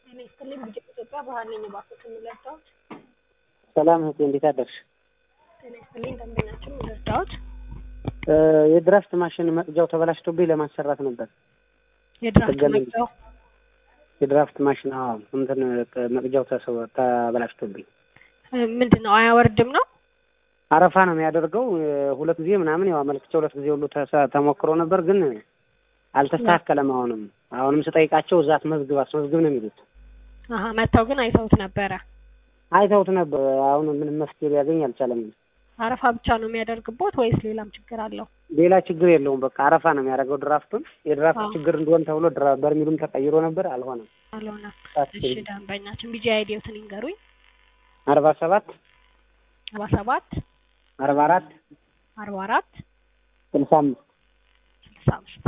ጤና ይስጥልኝ ቢጀ ኢትዮጵያ ባህል ነኝ እባክዎት የምረዳዎት? ሰላም እህቴ እንዴት አደርሽ? ጤና ይስጥልኝ ደንበኛችን የምረዳዎት? የድራፍት ማሽን መቅጃው ተበላሽቶብኝ ለማሰራት ነበር። የድራፍት ጥገና መቅጃው የድራፍት ማሽን አዎ እንትን መቅጃው ተሰው- ተበላሽቶብኝ ምንድን ነው አያወርድም ነው? አረፋ ነው የሚያደርገው። ሁለት ጊዜ ምናምን ያው አመልክቼ ሁለት ጊዜ ሁሉ ተሰ- ተሞክሮ ነበር ግን አልተስተካከለም። አሁንም አሁንም ስጠይቃቸው እዛ አስመዝግብ አስመዝግብ ነው የሚሉት። አሀ መጥተው ግን አይተውት ነበረ። አይተውት ነበር። አሁን ምንም መፍትሄ ሊያገኝ አልቻለም። አረፋ ብቻ ነው የሚያደርግቦት ወይስ ሌላም ችግር አለው? ሌላ ችግር የለውም። በቃ አረፋ ነው የሚያደርገው ድራፍቱን። የድራፍት አዎ። ችግር እንደሆን ተብሎ ድራ- በርሚሉም ተቀይሮ ነበር አልሆነም። አልሆነም። ታስቢ። እሺ ደንበኛችን ቢጂ አይዲዎትን ይንገሩኝ። አርባ ሰባት አርባ ሰባት አርባ አራት አርባ አራት ስልሳ አምስት ስልሳ አምስት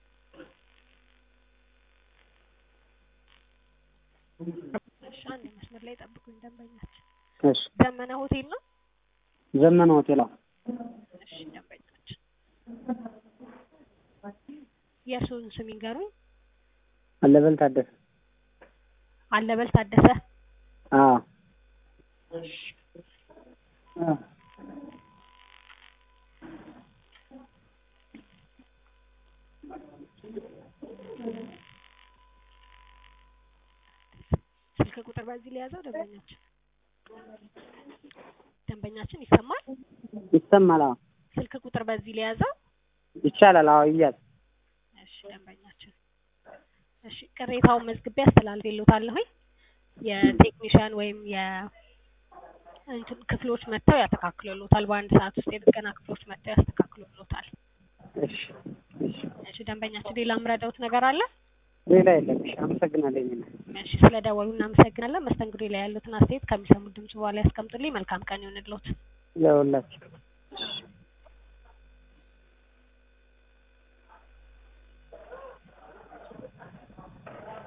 እሺ አንድ መስመር ላይ ጠብቁኝ ደንበኛችን። እሺ ዘመነ ሆቴል ነው? ዘመነ ሆቴል አዎ። እሺ ደንበኛችን የእርስዎን ስም ይንገሩኝ። አለበል ታደሰ አለበል ታደሰ። አዎ እሺ አዎ። ስልክ ቁጥር በዚህ ላይ ያዘው ደንበኛችን ደንበኛችን ይሰማል? ይሰማል። አዎ ስልክ ቁጥር በዚህ ላይ ያዘው። ይቻላል። አዎ ይያዝ። እሺ ደንበኛችን እሺ ቅሬታውን መዝግቤ አስተላልፌልዎታለሁኝ። የቴክኒሻን ወይም የ እንትን ክፍሎች መጥተው ያስተካክሉልዎታል። በአንድ ሰዓት ውስጥ የጥገና ክፍሎች መጥተው ያስተካክሉልዎታል። እሺ እሺ። እሺ ደንበኛችን ሌላ የምረዳዎት ነገር አለ? ሌላ የለም። እሺ አመሰግናለሁ። የኔ እናት። እሺ ስለደወሉ እናመሰግናለን። መስተንግዶ ላይ ያሉትን አስተያየት ከሚሰሙት ድምጽ በኋላ ያስቀምጡልኝ። መልካም ቀን ይሁንልዎት። ለሁላችሁ